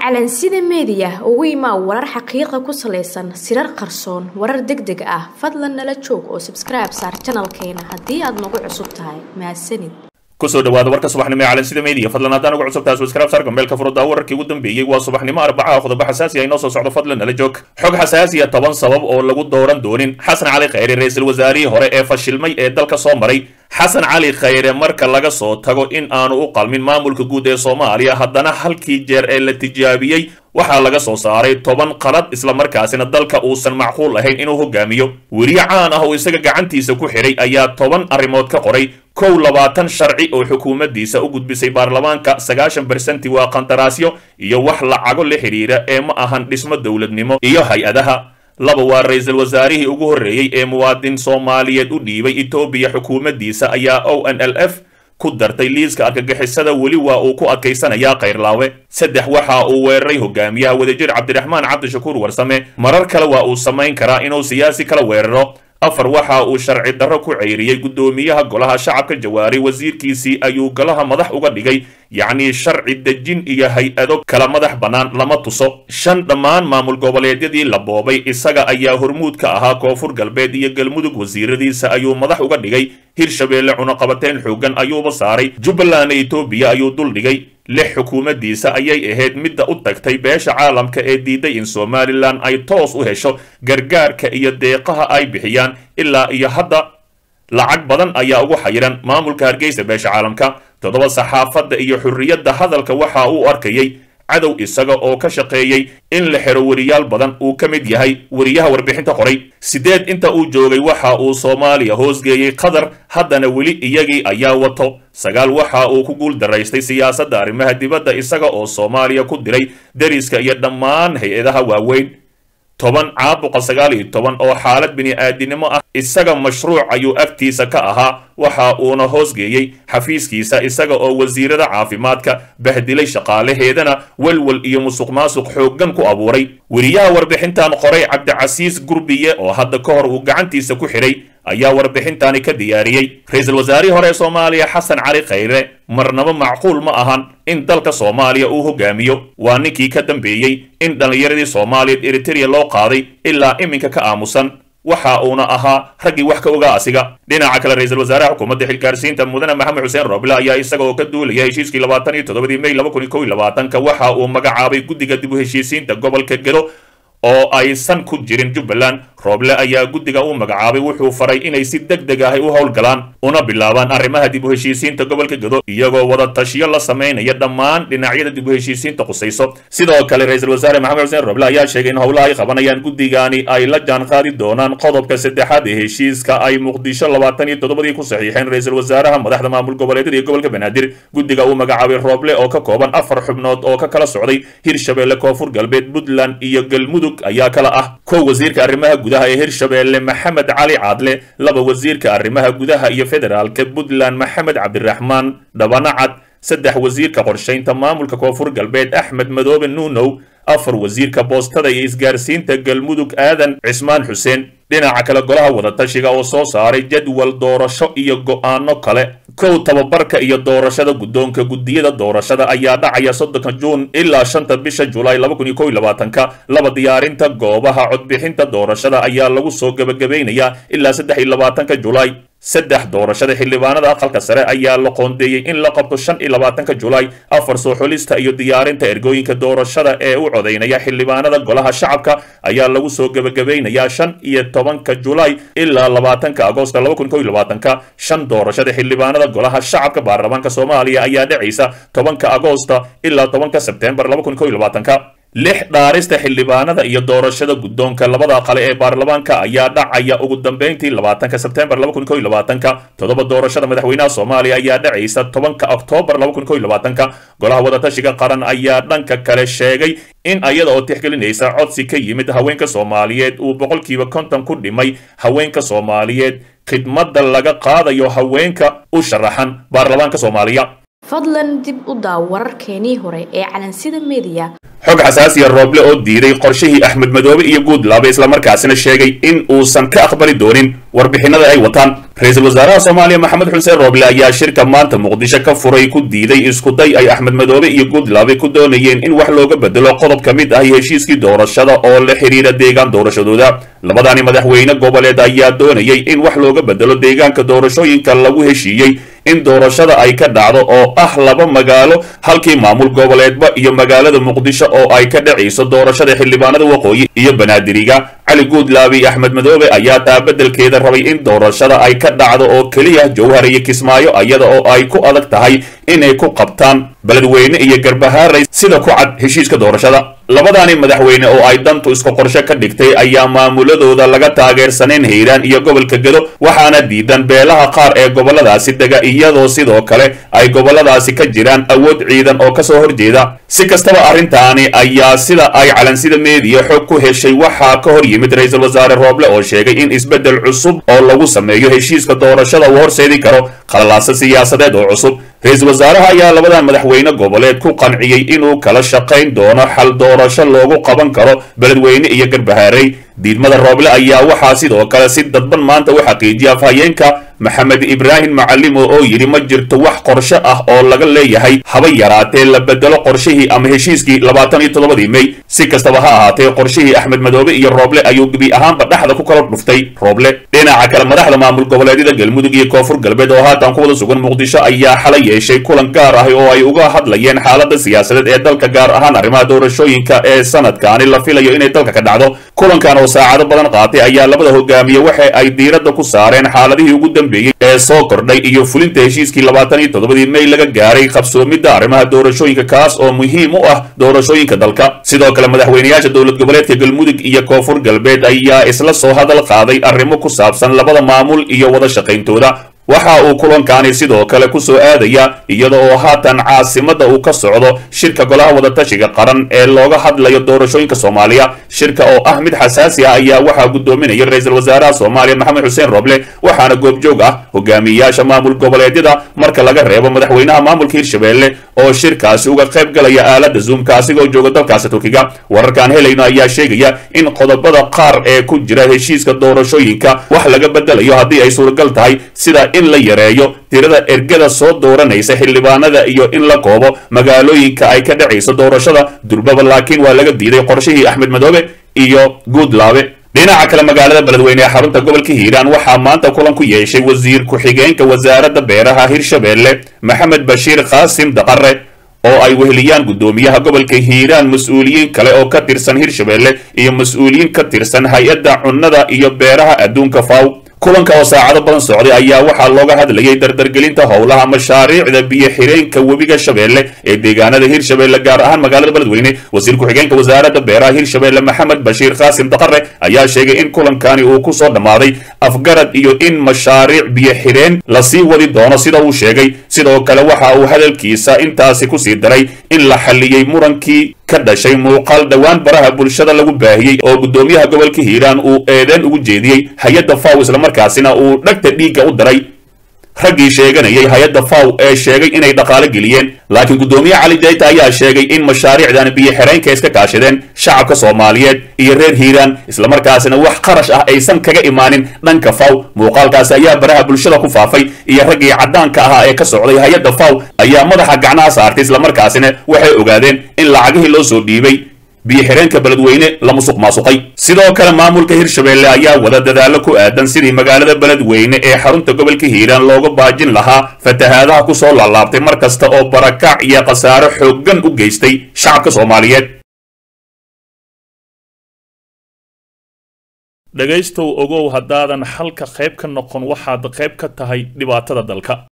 calansida meediya ugu imaa warar xaqiiqa ku salaysan sirar qarsoon warar deg deg ah fadlan nala joog oo sabskribe saar janalkeena haddii aad nagu cusub tahay mahadsanid kusoo dhawaada warka subaxnimo ee calansida media fadlan haddaan ugu cusubtahay subscribe saar gambeelka furudda wararkii ugu dambeeyey waa subaxnimo arbacaha qodobo xasaasi ah inoo soo socdo fadlan nala joog xog xasaasiya toban sabab oo lagu dooran doonin xasan cali khayre ra-iisul wasaarihii hore ee fashilmay ee dalka soo maray xasan cali khayre marka laga soo tago in aanu u qalmin maamulka guud ee soomaaliya haddana halkii jeer ee la tijaabiyey waxaa laga soo saaray toban qalad islamarkaasina dalka uusan macquul ahayn inuu hogaamiyo weriye caan ah oo isaga gacantiisa ku xidhay ayaa toban arrimood ka qoray kow labaatan sharci oo xukuumaddiisa u gudbisay baarlamaanka sagaashan bersenti waa qandaraasyo iyo wax lacago la xidhiira ee ma ahan dhismo dowladnimo iyo hay-adaha laba waa ra-iisul wasaarihii ugu horreeyey ee muwaadin soomaaliyeed u dhiibay etoobiya xukuumaddiisa ayaa o n l f ku dartay liiska argagixisada weli waa uu ku adkaysanayaa kayrlaawe saddex waxa uu weeraray hogaamiyaha wadajir cabdiraxmaan cabdishakuur warsame marar kale waa uu samayn karaa inuu siyaasi kala weeraro afar waxa uu sharci darro ku ceyriyey guddoomiyaha golaha shacabka jawaari wasiirkiisii ayuu golaha madax uga dhigay yacnii sharci dejin iyo hay-ado kala madax bannaan lama tuso shan dhammaan maamul goboleedyadii la boobay isaga ayaa hormuud ka ahaa koonfur galbeed iyo galmudug wasiiradiisa ayuu madax uga dhigay hirshabeelle cunuqabateyn xoogan ayuuba saaray jubbaland etoobiya ayuu dul dhigay lix xukuumaddiisa ayay ahayd midda u tagtay beesha caalamka ee diiday in somalilan ay toos u hesho gargaarka iyo deeqaha ay bixiyaan ilaa iyo hadda lacag badan ayaa ugu xayiran maamulka hargeysa beesha caalamka toddoba saxaafadda iyo xurriyadda hadalka waxa uu arkayey cadow isaga oo ka shaqeeyey in la xero weriyaal badan uu ka mid yahay weriyaha warbixinta qoray sideed inta uu joogay waxa uu soomaaliya hoosgeeyey qatar haddana weli iyagii ayaa wato sagaal waxa uu ku guul daraystay siyaasadda arrimaha dibadda isaga oo soomaaliya ku diray deriska iyo dhammaan hay-adaha waaweyn toban caabuqa sagaal iyo toban oo xaalad bini-aadinimo ah isaga mashruuc ayuu agtiisa ka ahaa waxa uuna hoosgeeyey xafiiskiisa isaga oo wasiirada caafimaadka bahdilay shaqaalaheedana welwel iyo musuq maasuq xooggan ku abuuray weriyaha warbixintan qoray cabdicasiis gurbiye oo hadda ka hor uu gacantiisa ku xidhay ayaa warbixintani ka diyaariyey ra-iisul wasaarihii hore ee soomaaliya xasan cali khayre marnaba macquul ma ahan in dalka soomaaliya uu hogaamiyo waa ninkii ka dambeeyey in dhallinyaradii soomaaliyeed eritereya loo qaaday ilaa iminka ka aamusan waxa uuna ahaa raggii wax ka ogaa asiga dhinaca kale ra-iisul wasaaraha xukuumadda xilgaarsiinta mudane maxamed xuseen roble ayaa isaga oo ka duulaya heshiiskii labaatan iyo toddobadii may laba kun iyo kow iyo labaatanka waxa uu magacaabay guddiga dib u heshiisiinta gobolka gelo oo aysan ku jirin jubbaland rooble ayaa guddiga u magacaabay wuxuu faray inay si deg deg ahay u howlgalaan una bilaabaan arrimaha dib u heshiisiinta gobolka gedo iyagoo wada tashiyo la samaynaya dhammaan dhinacyada dib u heshiisiinta khusayso sidoo kale ra-iisul wasaare maxamed xuseen roble ayaa sheegay in howlaha ay qabanayaan guddigani ay la jaan qaadi doonaan qodobka saddexaad ee heshiiska ay muqdisho labaatan iyo toddobadii ku saxiixeen ra-iisul wasaaraha madaxda maamul goboleedyada iyo gobolka banaadir guddiga uu magacaabay rooble oo ka kooban afar xubnood oo ka kala socday hirshabeelle koonfur galbeed puntland iyo galmudug ayaa kala ah kow wasiirka arrimaha gudaha ee hirshabeelle maxamed cali caadle laba wasiirka arrimaha gudaha iyo federaalka puntland maxamed cabdiraxmaan dhabanacad saddex wasiirka qorshaynta maamulka koonfur galbeed axmed madoobe nuunow afar wasiirka boostada iyo isgaarsiinta galmudug aadan cismaan xuseen dhinaca kale golaha wadatashiga oo soo saaray jadwal doorasho iyo go'aano kale kow tababarka iyo doorashada guddoonka guddiyada doorashada ayaa dhacaya soddonka juun ilaa shanta bisha julaay laba kun iyo kow iyo labaatanka laba diyaarinta goobaha codbixinta doorashada ayaa lagu soo gebagabaynayaa ilaa saddex iyo labaatanka julaay saddex doorashada xildhibaanada aqalka sare ayaa la qoondeeyey in la qabto shan iyo labaatanka julaay afar soo xulista iyo diyaarinta ergooyinka doorashada ee u codaynaya xildhibaanada golaha shacabka ayaa lagu soo gebagabaynayaa shan iyo tobanka julaay ilaa labaatanka agoosta laba kun kow iyo labaatanka shan doorashada xildhibaanada golaha shacabka baarlamaanka soomaaliya ayaa dhacaysa tobanka agoosta ilaa tobanka sebtembar laba kun kow iyo labaatanka lix dhaarista xildhibaanada iyo doorashada guddoonka labada qale ee baarlamaanka ayaa dhacaya ugu dambeyntii labaatanka sebtembar laba kun kow iyo labaatanka toddoba doorashada madaxweynaha soomaaliya ayaa dhacaysa tobanka oktoobar laba kun kow iyo labaatanka golaha wadatashiga qaran ayaa dhanka kale sheegay in ayada oo tixgelinaysa codsi ka yimid haweenka soomaaliyeed uu boqolkiiba konton ku dhimay haweenka soomaaliyeed khidmadda laga qaadayo haweenka u sharaxan baarlamaanka soomaaliya fadlan dib u daaw wararkeenii hore ee calansida meediya xog xasaasiya rooble oo diiday qorshihii axmed madoobe iyo guudlaabe islamarkaasina sheegay in uusan ka aqbali doonin warbixinada ay wataan ra-iisul wasaaraha soomaaliya maxamed xuseen rooble ayaa shirka maanta muqdisho ka furay ku diiday iskuday ay axmed madoobe iyo guudlaabe ku doonayeen in wax looga bedelo qodob ka mid ah heshiiskii doorashada oo la xidhiira deegaan doorashadooda labadani madaxweyne goboleed ayaa doonayay in wax looga bedelo deegaanka doorashooyinka lagu heshiiyey in doorashada ay ka dhacdo oo ah laba magaalo halkii maamul goboleedba iyo magaalada muqdisho oo ay ka dhacayso doorashada xildhibaanada waqooyi iyo banaadiriga cali guudlaabe iyo axmed madoobe ayaa taa beddelkeeda rabay in doorashada ay ka dhacdo oo keliya jowhar iyo kismaayo iyada oo ay ku adag tahay inay ku qabtaan beledweyne iyo garbahaaray sida ku cad heshiiska doorashada labadaani madaxweyne oo ay dantu isku qorshe ka dhigtay ayaa maamuladooda laga taageersanayn hiiraan iyo gobolka gedo waxaana diidan beelaha qaar ee goboladaasi dega iyadoo sidoo kale ay goboladaasi ka jiraan awood ciidan oo kasoo horjeeda si kastaba arrintaani ayaa sida ay calansida meediya xog ku heshay waxaa ka hor yimid ra-iisul wasaare rooble oo sheegay in isbeddel cusub oo lagu sameeyo heshiiska doorashada uu horseedi karo qalalaasa siyaasadeed oo cusub ra-iisul wasaaraha ayaa labadan madaxweyne goboleed ku qanciyey inuu kala shaqayn doono xal doorasho loogu qaban karo beledweyne iyo garbahaarey diidmada rooble ayaa waxaa sidoo kale si dadban maanta u xaqiijiya afhayeenka maxamed ibraahim macalimo oo yidhi ma jirto wax qorshe ah oo laga leeyahay haba yaraatee la bedelo qorshihii ama heshiiskii labaatan iyo toddobadii mey si kastaba ha ahaatee qorshihii axmed madoobe iyo rooble ayuu gebi ahaanba dhexda ku kala dhuftay rooble dhinaca kale madaxda maamul goboleedyada galmudug iyo koonfur galbeed oo haatan ku wada sugan muqdisho ayaa xalay yeeshay kulan gaar ah oo ay uga hadlayeen xaalada siyaasadeed ee dalka gaar ahaan arrimaha doorashooyinka ee sanadkaani la filayo inay dalka ka dhacdo kulankan oo saacado badan qaatay ayaa labada hogaamiye waxa ay diiradda ku saareen xaaladihii ugu dambeeyey ee soo kordhay iyo fulinta heshiiskii labaatan iyo toddobadii mey laga gaaray qabsoomidda arrimaha doorashooyinka kaas oo muhiim u ah doorashooyinka dalka sidoo kale madaxweyneyaasha dowlad goboleedka galmudug iyo koonfur galbeed ayaa isla soo hadal qaaday arrimo ku saabsan labada maamul iyo wada shaqayntooda waxa uu kulankaani sidoo kale ku soo aadaya iyada oo haatan caasimadda uu ka socdo shirka golaha wadatashiga qaran ee looga hadlayo doorashooyinka soomaaliya shirka oo ah mid xasaasi ah ayaa waxaa gudoominaya ra-iisul wasaaraha soomaaliya maxamed xuseen roble waxaana goobjoog ah hogaamiyayaasha maamul goboleedyada marka laga reebo madaxweynaha maamulka hirshabelle oo shirkaasi uga qayb galaya aalada zoomka asigoo jooga dalkaasi turkiga wararkaan helayno ayaa sheegaya in qodobada qaar ee ku jira heshiiska doorashooyinka wax laga bedelayo haddii ay suuragal tahay sida in la yareeyo tirada ergada soo dooranaysa xildhibaanada iyo in la koobo magaalooyinka ay ka dhacayso doorashada durbaba laakiin waa laga diiday qorshihii axmed madoobe iyo guudlaabe dhinaca kale magaalada beledweyne ee xarunta gobolka hiiraan waxaa maanta kulan ku yeeshay wasiir ku-xigeenka wasaaradda beeraha hirshabelle maxamed bashiir qaasim daqare oo ay weheliyaan guddoomiyaha gobolka hiiraan mas-uuliyiin kale oo ka tirsan hirshabelle iyo mas-uuliyiin ka tirsan hay-adda cunnada iyo beeraha adduunka faw kulanka oo saacado badan socday ayaa waxaa looga hadlayay dardargelinta howlaha mashaariicda biyo xireenka webiga shabeelle ee deegaanada hirshabelle gaar ahaan magaalada beledweyne wasiir ku-xigeenka wasaaradda beeraha hirshabelle maxamed bashiir qaasim daqare ayaa sheegay in kulankani uu ku soo dhammaaday afgarad iyo in mashaariic biyo xireen lasii wadi doono sida uu sheegay sidoo kale waxa uu hadalkiisa intaasi kusii daray in la xalliyey murankii ka dhashay muuqaal dhowaan baraha bulshada lagu baahiyey oo guddoomiyaha gobolka hiiraan uu eedeen ugu jeediyey hay-adda faw islamarkaasina uu dhagta dhiigga u diray raggii sheeganayay hay-adda faw ee sheegay inay dhaqaalo geliyeen laakiin guddoomiye cali jayta ayaa sheegay in mashaariicdan biyo xireenka iska kaashadeen shacabka soomaaliyeed iyo reer hiiraan islamarkaasina wax qarash ah aysan kaga imaanin dhanka faw muuqaalkaasi ayaa baraha bulshada ku faafay iyo raggii caddaanka ahaa ee ka socday hay-adda faw ayaa madaxa gacnaha saartay islamarkaasina waxay ogaadeen in lacagihii loo soo dhiibay biyo xireenka beledweyne la musuq maasuqay sidoo kale maamulka hirshabelle ayaa wada dadaallo ku aadan sidii magaalada beledweyne ee xarunta gobolka hiiraan looga baajin lahaa fatahaadaha ku soo laalaabtay mar kasta oo barakac iyo khasaaro xooggan u geystay shacabka soomaaliyeed dhegaystow ogow haddaadan xalka qayb ka noqon waxaad qayb ka tahay dhibaatada dalka